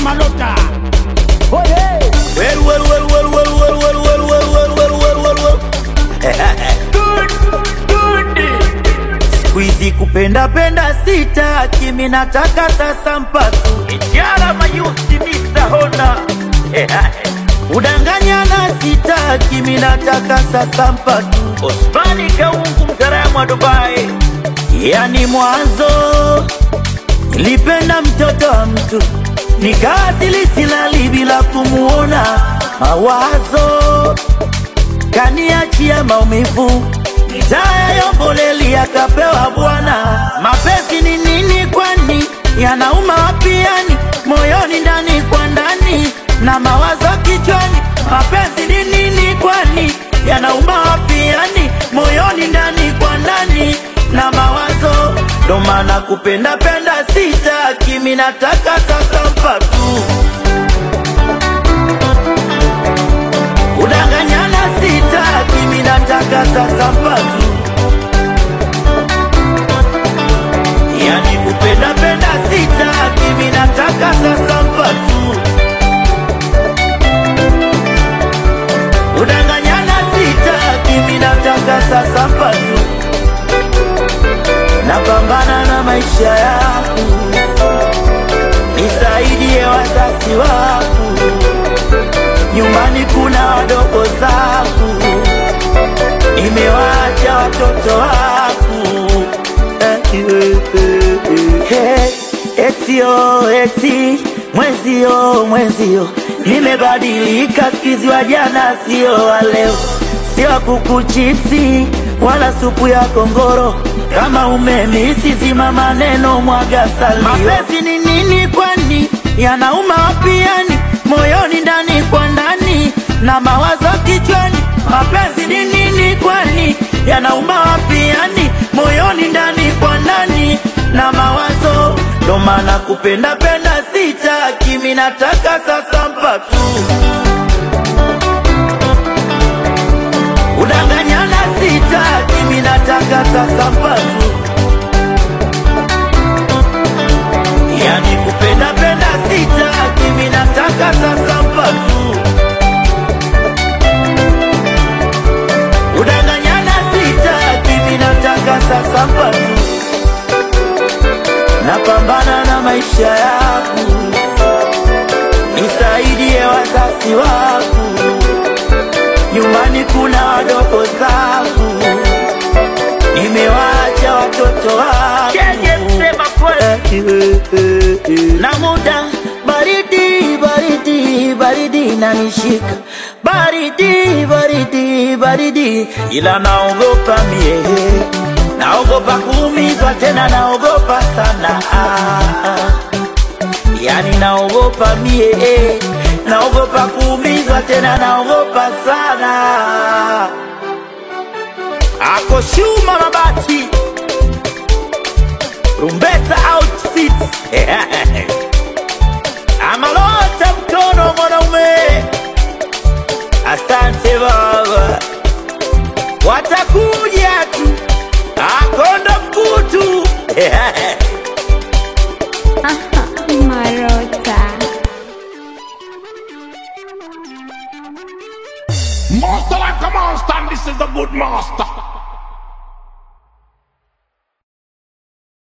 Malota. Well, well, well, well, well, well, well, well, well, well, well, well, well, well. Good, good. Siku hizi kupenda penda sitaki, mimi nataka sasa mpatu. Ijara mayusi Mr. Honda. Udanganyana sitaki, mimi nataka sasa mpatu. Osmani Kaungu mtaalamu wa Dubai. Yani mwanzo nilipenda mtoto wa mtu nikaasili silali bila kumuona, mawazo kaniachia maumivu, taya yomboleli akapewa bwana. Mapenzi ni nini kwani? Yanauma wapi yani? Moyoni ndani kwa ndani na mawazo kichwani. Mapenzi ni nini kwani? Yanauma wapi yani? Moyoni ndani kwa ndani na mawazo ndo maana kupenda penda sitaki, mimi nataka sasa mpatu. Kudanganyana sitaki, mimi nataka sasa mpatu. Yani kupenda penda sitaki, mimi nataka sasa mpatu. Kudanganyana sitaki, mimi nataka sasa mpatu napambana na maisha yangu, nisaidie wazazi wangu, nyumbani kuna wadogo zangu, nimewaacha watoto wangu. Hey, etio eti mwezio mwezio, nimebadilika sikizi wa jana sio wa leo, sio wa kuku chipsi wala supu ya kongoro kama umemisi zima maneno mwaga salio. Mapenzi ni nini kwani? Yanauma wapi yani? Moyoni ndani kwa ndani na mawazo kichwani. Mapenzi ni nini kwani? Yanauma wapi yani? Moyoni ndani kwa ndani na mawazo, ndo maana kupenda penda sitaki, mimi nataka sasa mpatu Udanganyana sitaki, mimi nataka sasa mpatu. Yani kupenda penda sitaki, mimi nataka sasa mpatu. Udanganyana sitaki, mimi nataka sasa mpatu. Napambana na maisha yangu, nisaidie wazazi wangu nyumbani kuna wadogo zangu, nimewaacha watoto wangu na muda baridi baridi baridi nanishika baridi baridi baridi, ila naogopa mie, naogopa kuumizwa tena, naogopa sana ah, ah. yani naogopa mie eh, naogopa kuumizwa tena, naogopa sana. Ako Shuma Mabati, Rumbesa outfit amalota mkono mwanaume. Asante baba, watakuja tu, akonda mkutu Marota. Master like a monster, and this is the good master.